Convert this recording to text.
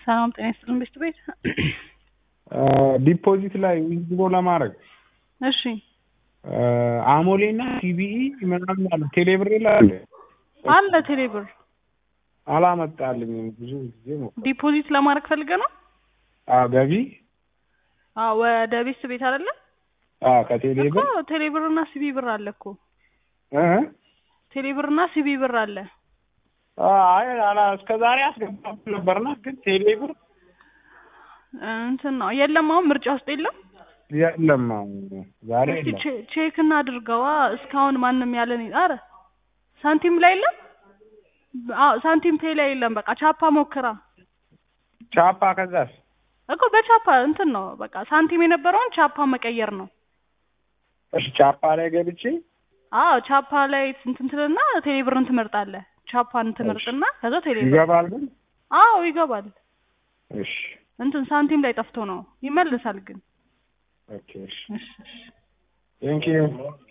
ሰላም ጤና ይስጥልን ቤት ቤት ዲፖዚት ላይ ዊዝድሮ ለማድረግ እሺ አሞሌ እና ሲቢኢ ምናምን አለ ቴሌብር ይላል አለ ቴሌብር አላመጣልኝም። ብዙ ጊዜ ነው ዲፖዚት ለማድረግ ፈልገ ነው ገቢ አዎ ወደ ቤት ቤት አይደለ እኮ ከቴሌብር ቴሌብር እና ሲቢ ብር አለ እኮ እ ቴሌብር እና ሲቢ ብር አለ አይ አላ እስከ ዛሬ አስገባሁ ነበርና ግን ቴሌብር እንትን ነው የለም አሁን ምርጫ ውስጥ የለም የለም አሁን ዛሬ እስቲ የለም። ቼ- ቼክ እናድርገዋ እስካሁን ማንም ያለን አረ ሳንቲም ላይ የለም አዎ ሳንቲም ፔ ላይ የለም በቃ ቻፓ ሞክራ ቻፓ ከዛስ እኮ በቻፓ እንትን ነው በቃ ሳንቲም የነበረውን ቻፓ መቀየር ነው እሺ ቻፓ ላይ ገብቼ አዎ ቻፓ ላይ እንትን ትልና ቴሌብርን ትመርጣለህ ቻፓን ትመርጥና ከዛ ቴሌብር ይገባል ግን አዎ ይገባል እሺ እንትን ሳንቲም ላይ ጠፍቶ ነው ይመልሳል ግን ኦኬ እሺ እሺ እሺ ቴንኪዩ